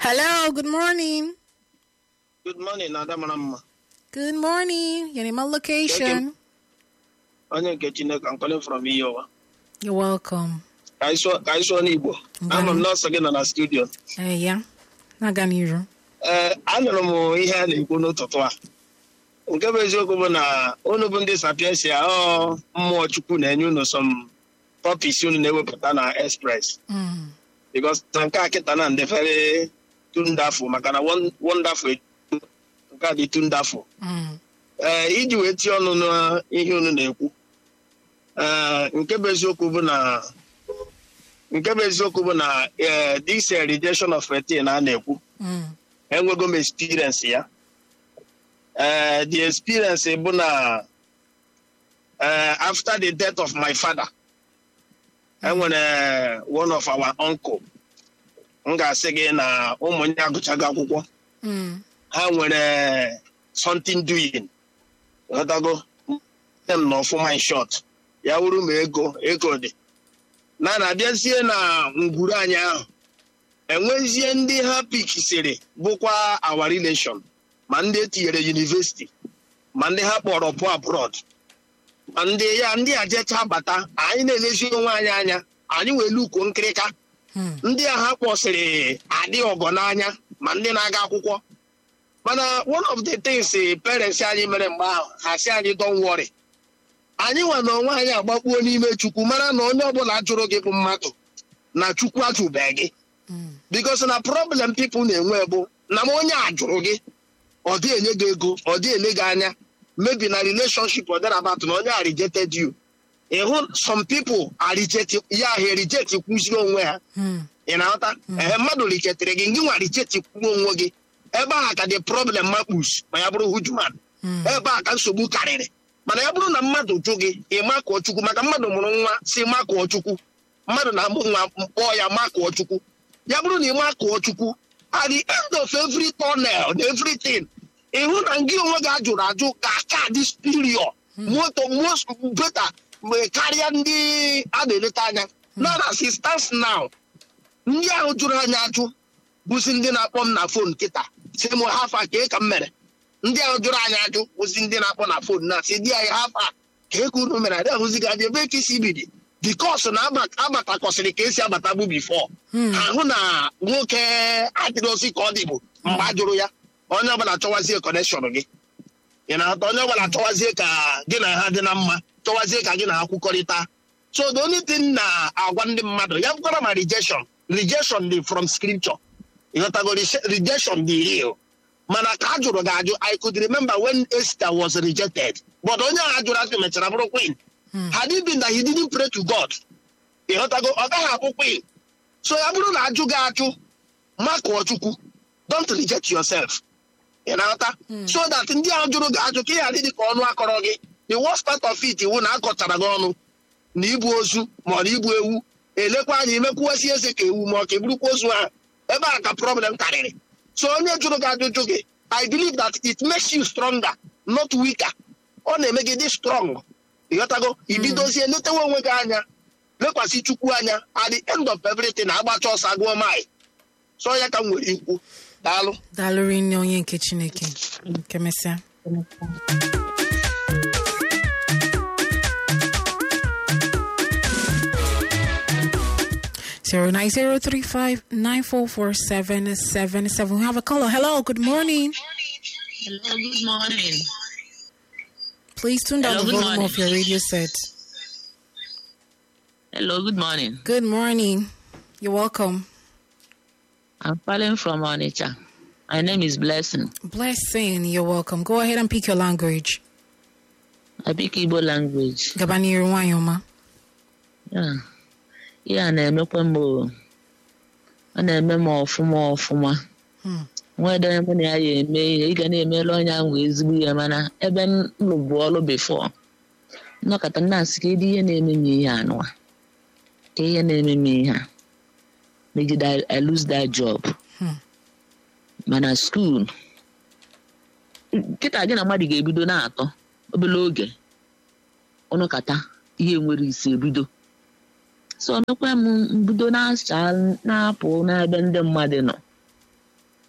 Hello, good morning. Good morning, Ada mara mma. Good morning. Your name and location. Onye nke Chineke, I'm calling from Iyowa. You're welcome. Ka anyị sụọ ka anyị sụọ n'Igbo. Ama m nọọsụ gị nọ na studio. Eh, yeah. Na-aga n'iru. Ee, anụrụ m ihe a na-ekwu n'ụtụtụ a. Nke bụ eziokwu bụ na unu bụ ndị sapiensia ọ mmụọ Chukwu na-enye unu some topics unu na-ewepụta na express. Mm. Because na nke a kịta na ndefere tundafu maka na won- wonderful etu- nke a dị tundafu. Mm. ee iji wee tie ọnụ n'ihe unu na-ekwu ee nke bụ eziokwu bụ na nke bụ eziokwu bụ na ee this eh, rejection of retin a na-ekwu Mm. enwego m experience ya ee the experience bụ na ee after the death of my father enwere one of our uncle m ga-asị gị na ụmụnne agụchago akwụkwọ Mm. ha nwere something doing ghọtago dem na ọfụma in short ya wuru ma ego ego dị na na-abịazie na ngwuru anyị ahụ enwezie ndị ha pikisiri bụkwa our relation ma ndị etinyere university ma ndị ha kpọrọ pụ abroad ma ndị ya ndị ajecha bata anyị na-elezi onwe anyị anya anyị wee lukuo nkịrịka Mm. ndị a ha kpọsịrị adị ọgọ n'anya ma ndị na-aga akwụkwọ mana one of the things eh, parents anyị mere mgbe ahụ ha si anyị don't worry anyị nwa na onwe anyị agbakpuo n'ime chukwu mara na onye ọbụla jụrụ gị bụ mmadụ na chukwu ajụbeghị gị Mm. because na problem people na-enwe bụ na ma onye a jụrụ gị ọ dị enye gị ego ọ dị ele gị anya maybe na relationship ọ dara about na onye a rejected you ịhụ some people are reject ya ha reject kwụziri onwe ha Mm. ị na-aghọta ee mmadụ richetere gị ngị nwa richeti kwuo onwe gị ebe a ka dị problem makpus ma ya bụrụ hujuman Mm. ebe a ka nsogbu karịrị mana ya bụrụ na mmadụ jụ gị ị makụọ chukwu maka mmadụ mụrụ nwa si makụọ chukwu mmadụ na-amụ nwa mkpọọ ya makụọ chukwu ya bụrụ na ị makụọ chukwu at the end of every tunnel na everything ịhụ na gị onwe gị ajụrụ ajụ ga-aka dị superior moto most better mgbe karịa ndị a na-eleta anya na na sisters now ndị ahụ jụrụ anyị ajụ bụzi ndị na-akpọ m na fon kịta si m hafa ka ka m mere ndị ahụ jụrụ anyị ajụ bụzi ndị na-akpọ na fon na si di anyị hafa ka eke unu mere adị ahụzi gị adị ebe ka isi bidi bikos na abatakọsịrị ka esi abata bụ bifo Mm. ahụ na nwoke adịrọzi ka ọ dị bụ mgbe a jụrụ ya onye ọbụla chọwazie kọnekshọn gị ị na-ata onye ọbụla chọwazie ka gị na ha dị na mma chọwazie ka gị na ha kwukọrịta so the only thing na-agwa ndị mmadụ ya bụkwara ma rejection rejection dị from scripture ịghọtago Reje- rejection dị real mana ka a jụrụ gị ajụ i could remember when Esther was rejected but onye ahụ ajụrụ ajụ mechara bụrụ queen Mm. had it been that he didn't pray to God ịghọtago ọ gaghị abụ queen so ya bụrụ na ajụ gị ajụ makụọ chukwu don't reject yourself ị na-aghọta so that ndị ahụ jụrụ gị ajụ ka ị ghara ịdị ka ọnụ akọrọ gị the worst part of it iwu na akọchara gị ọnụ na ibu ozu ma ọ na ibu ewu elekwa anya imekwuwesi eze ka ewu ma ọ ka eburukwa ozu ahụ ebe a ka problem karịrị so onye jụrụ gị ajụjụ gị i believe that it makes you stronger not weaker ọ na-eme gị dị strong ịghọtago ibidozie letewe onwe gị anya lekwasị chukwu anya at the end of everything agbacha ọsọ agụọ mai so ya ka m nwere ikwu daalụ Daalụ nne onye nke Chineke. Nke mesịa. Zero nine zero three five nine four four seven seven seven. We have a caller. Hello, good morning. Hello, good morning. Please tune down Hello, the good volume morning. of your radio set. Hello, good morning. Good morning. You're welcome. I'm calling from Onitsha. My name is Blessing. Blessing, you're welcome. Go ahead and pick your language. I speak Igbo language. Gabaniru Wanyoma. Yeah. Ihe a na-emekwa m o. ọ na-eme m ọfụma ọfụma Hmm. nwede mụ na ya ya eme ihe ị ga na-emelu onye ahụ ezigbo ihe mana ebe m lụbụ ọrụ bifo nnọkọta na-asị ka ịdị ihe na-eme m ihe anụwa ka ihe na-eme m ihe a megide I- I lose that job Hmm. mana skuul nkịta gị na mmadụ ga-ebido na-atọ obere oge ọnụkata ihe nwere isi ebido so mekwa m mbido na-acha na-apụ n'ebe ndị mmadụ nọ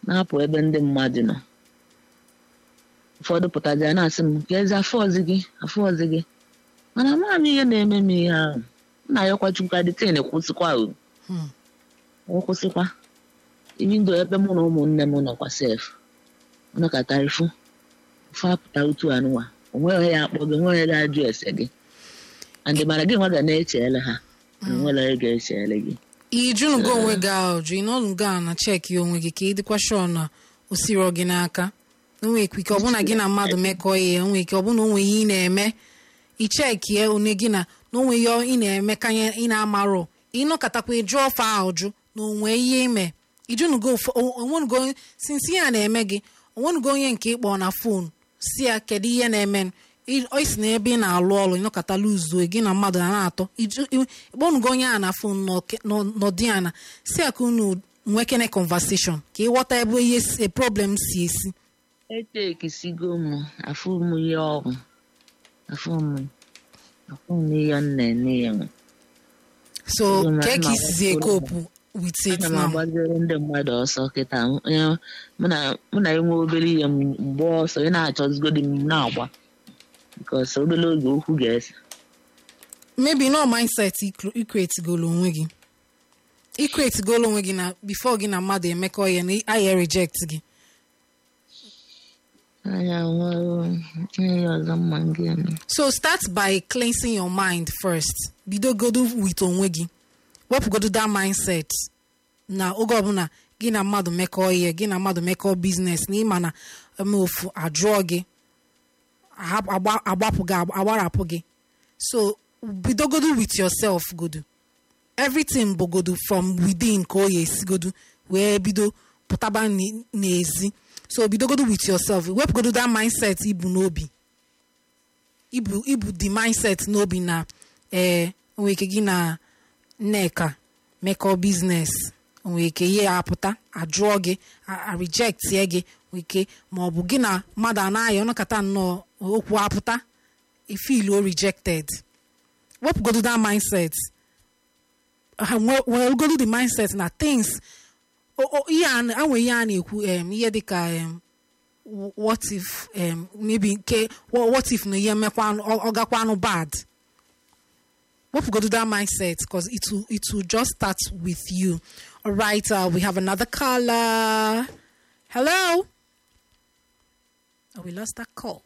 na-apụ ebe ndị mmadụ nọ ụfọdụ pụtazi ya na-asị m ka ezi afọ ọzọ gị afọ ọzọ gị mana amaghị m ihe na-eme m ihe ahụ m na-ayọkwa chukwu adịtin kwụsịkwa o Hmm. ọ kwụsịkwa ibi ndụ ebe mụ na ụmụnne m nọkwa sef nọkọtarifu ofe apụta otu anụwa onweghị onye ya akpọ gị onweghị onye ga-ajụ ese gị andị mana gị nwa ga na-echele ha na onwere onye ga-echele gị ijunugo onwe gị ajụ ị nọnugo a na cheki onwe gị ka ị dịkwa shọ na o siro gị n'aka onwe ike ọbụna gị na mmadụ mekọọ ihe onwe ike ọbụna onwe ihe ị na-eme ichekie one gị na na onwe ihe ị na-eme ka ihe ị na-amarọ ịnọkọtakwa ịjụ ọfa ajụ na onwe ihe ime ijunugo ụfọ- o- onwenugo sinsi ya na-eme gị onwenugo onye nke ịkpọ na fon si ya kedu ihe na-eme ị- ọ isi na ebe ị na-alụ ọrụ ịnọkọta luzuo gị na mmadụ na na-atọ Iju- ị- ịkpọnugo onye a na fon nọdị ana si ya ka unu nwekene conversation ka ịghọta ebe ihe si- problem si esi etekisigo m afụ m ihe ọgwụ afụ m afụ m ihe m na-eme ya nwe so Ụmụ ka ka nna isizi m ekopu with it ana m now agbaziri ndị mmadụ ọsọ kịta onye mụ na- mụ na enwe obere ihe m mgbe ọsọ ị na-achọzigodi m na-agba bikos obere oge okwu ga-ese maybe no mindset ikretigolo onwe gị ikretigolo onwe gị na before gị na mmadụ emekọ ihe na aya reject gị anya nwere ihe ọzọ mma m ga-eme so start by cleansing your mind first bidogodo with onwe gị wepụgodo that mindset na oge ọbụla gị na mmadụ mekọọ ihe gị na mmadụ mekọọ biznes na ịma na eme ofu ajụọ gị ahap- agba- agbapụ gị agba- agbarapụ gị so bidogodo with yourself godo everything bụgodo from within ka o ya esigodo wee bido pụtaba n- n'ezi so bidogodo with yourself wepụgodo that mindset ibu n'obi ibu ibu the mindset n'obi na ee onwere ike gị na nneka mekọ biznes onwere ike ihe ya apụta ajụọ gị a- a rejectie gị nwere ike ma ọ bụ gị na mmadụ anaghị ọnọkọta nnọọ okwu apụta ifilu o rejected wepụgodo that mindset ha nwe- weregodo the mindset na things o- o- ihe a na- anwe ihe a na-ekwu em, ihe dịka em, w- what if um, maybe nke wha- what if na ihe mekwanụ ọ ọ gakwanụ bad wepụgodo that mindset because it will it will just start with you all right uh, we have another caller hello oh, we lost that call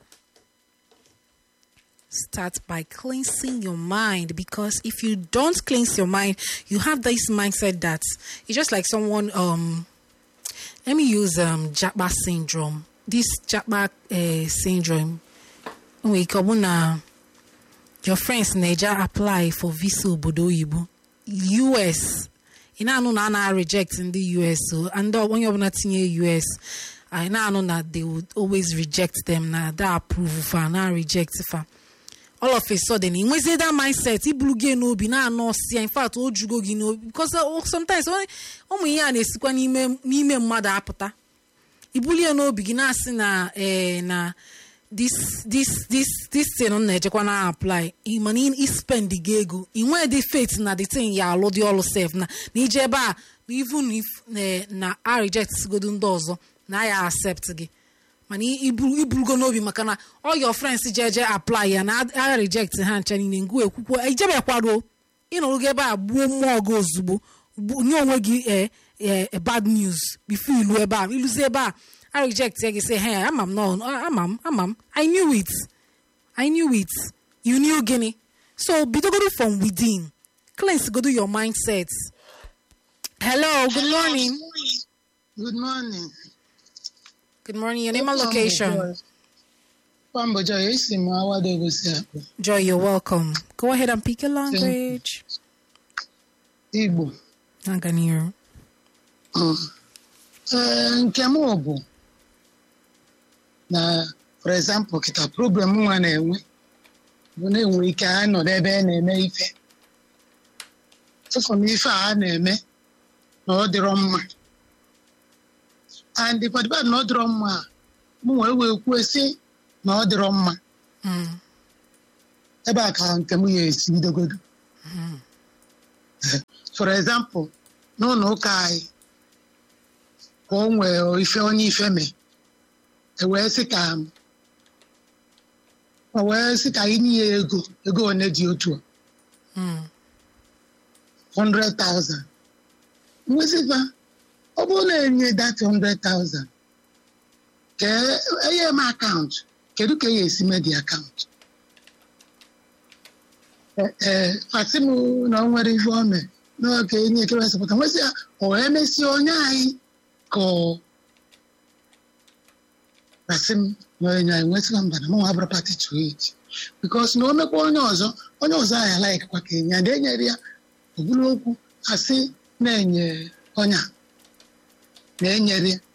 start by cleansing your mind because if you don't cleanse your mind you have this mindset that it's just like someone um let me use um Japa syndrome. This Japa uh, syndrome, we come na your friends Naija apply for visa obodo oyibo US. Ị na-anụ na a na-reject ndị US so and onye ọbụla tinye US I na-anụ na they would always reject them na that approve fa na reject fa all of a sudden ị nwezie that mindset iburu gị n'obi na-anọ ọsịa in fact o jugo gị n'obi because uh, sometimes ọ- ụmụ ihe a na-esikwa n'ime n'ime mmadụ apụta ibulie n'obi gị na-asị na eh, na this this this this thing m na-ejekwa na apply ị mana ị ị spend gị ego ị nwee dị faith na the thing ya alụ dị ọlụ sef na na ije ebe a na even if eh, na a reject sigodo ndị ọzọ na ya accept gị mana i- iburu iburugo n'obi maka na all your friends jeje apply ya na a reject ha ncha niile ngụ ekwukwo ijebekwado ịnọrụgo ebe a gbuo mmụọ gị ozugbo gbu- nye onwe gị eh, eh, eh, bad news before ilu ebe a iluzi ebe a a reject ya gị say hey ama m no ama m ama m i knew it i knew it you knew gịnị so bidogodo from within cleanse godo your mindset hello good morning Good morning. good morning your name and location Kwamboja, esi m awado egosi akpụ. joy you're welcome go ahead and pick your language Igbo. Naganiru. Mm. Ee, nke m bụ na for example kịta problem nwa na-enwe bụ na-enwe ike a nọ n'ebe a na-eme ife tụfụ na ife a a na-eme na ọ dịrọ mma and kwadịba na ọ dịrọ mma a mụ wee wee kwuo sị na ọ dịrọ mma Mm. ebe a ka nke m ya esi bidogodo for example n'ụlọ ụka anyị ka ka o nwee ife onye ife mee e wee sị ka o wee sị ka anyị nye ya ego ego one dị otu a Mm. 100,000 nwezikwa ọ bụrụ na enye that 100,000 ka enye m akaụntụ kedu ka e esi mee dị akaụntụ ee fasị m na ọ nwere ife ome n'oge enye ekewesịpụta nwesị ya ọ emesie onye anyị ka ọ fasị m na onye anyị nwesịkwa mba na mụnwa abụrụ pati to it bikos na o mekwa onye ọzọ onye ọzọ anyị alaikwa ka enye ada enyere ya ọ bụrụ okwu asị na-enye ọnya na-enyere ya.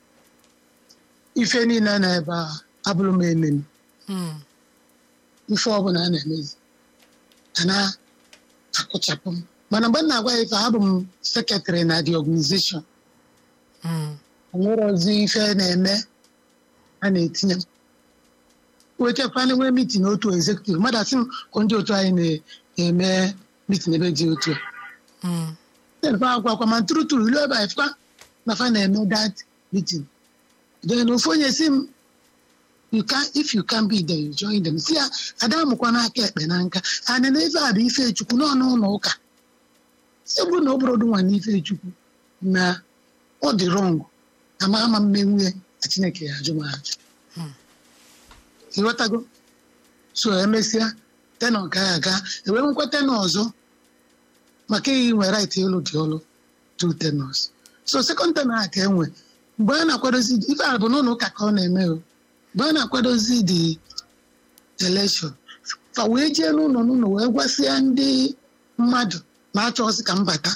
ife niile na ebe a abụrụ m ememe Mm. ife ọbụla a na-emezi a na-akụchapụ m mana mgbe m na-agwa ya ife abụ m sekretrị na the organization Mm. onwere ozi ife na-eme a na-etinye m wetakwana nwee mitin otu ezekutiv mmadụ asị m ka ndị otu anyị na-eme mitin ebe dị otu a Mm. then fa akwa akwa ma tụrụ tụrụ ilu ebe a ifekwa na fa na-eme that meeting then ofu onye si m you can if you can be there you join them si ya ada amụkwa n'aka ekpe na nka ana na ife a bụ ife chukwu n'ọnụ ụlọ ụka si bụrụ na ọ bụrụ ọdụnwa na ife chukwu na ọ dị rọng ama ama mmenwu ya na chineke ya ajụ m ajụ ịghọtago so emesịa tenọ ga aga ewee nwekwa tenọ ọzọ maka iyi nwere right ịlụ dị ọlụ two tenors so second tenor a ka enwe mgbe a na-akwadozi ife a bụ n'ụlọ ụka ka ọ na-eme o mgbe a na-akwadozi the election fa wee jee n'ụlọ n'ụlọ wee gwasịa ndị mmadụ na-achọ ọsị ka mbata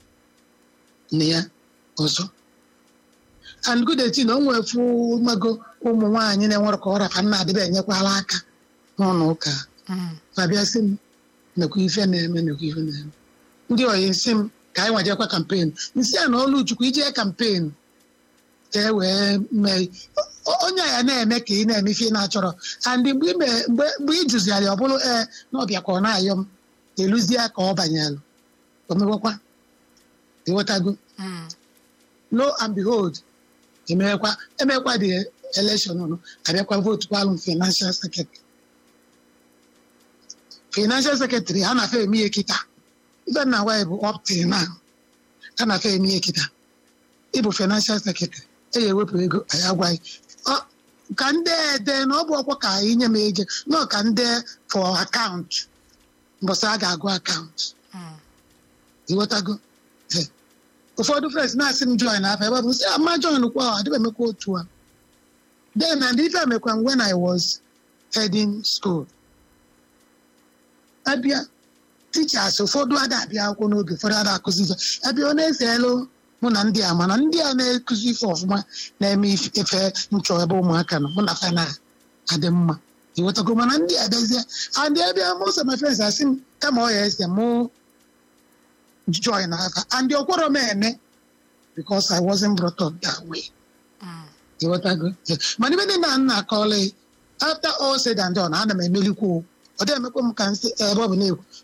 na ya ọzọ and good etin o nwefu mago ụmụ nwaanyị na-enwere ka ọra fa nna adịba enyekwala aka n'ụlọ ụka Mm. ma bịa sị m nekwa ife na-eme nekwa ife na-eme ndị oyi nsị m ka anyị nwajekwa kampen nsị a na ọlụ chukwu ijee kampen ka e wee mee o- onye a ya na-eme ka ị na-eme ife ị na-achọrọ and mgbe ị mee- mgbe mgbe ị jụziara ya ọ bụrụ ee na ọbịa ka ọ na-ayọ m eluzie ka ọ banyelụ omewekwa ịghọtago Mm. lo and behold emekwa emekwa the election ọnụ abịakwa votu kwalụ m financial secretary financial secretary ha na-afe eme ihe kịta ife na agwa ya bụ up till now ha na-afe eme ihe kịta ịbụ financial secretary e ya ewepụ ego anyị agwaghị Ọ- ka ndị ede na ọ bụ ọkwa ka anyị nye m ego nọ ka ndị for akaụntụ mbọsị a ga-agụ akaụntụ Mm. ịghọtago Eh. ụfọdụ friends na-asị m join afọ ebe ọ bụ sị ama join kwa ọ adịba emekwa otu a then and ife emekwa m when I was heading school abịa teachers ụfọdụ ada abịa akwụkwọ n'oge ụfọdụ ada akụzi ife abịa ọ na-ese elu mụ na ndị a mana ndị a na-ekụzi ife ọfụma na-eme ife efe nchọ ebe ụmụaka nọ mụ na fa na-adị mma ịghọtago mana ndị a bịazie and abịa most of my friends asị m kama ọ ya ese mụ join aka and ọkwọrọ m eme because I wasn't brought up that way. Mm. ịghọtago Yeah. mana ibe ndị na nna akọọla after all said and done ana m emelikwu o. ọ dị emekwa m ka nsị ebe ọ bụ na-ekwu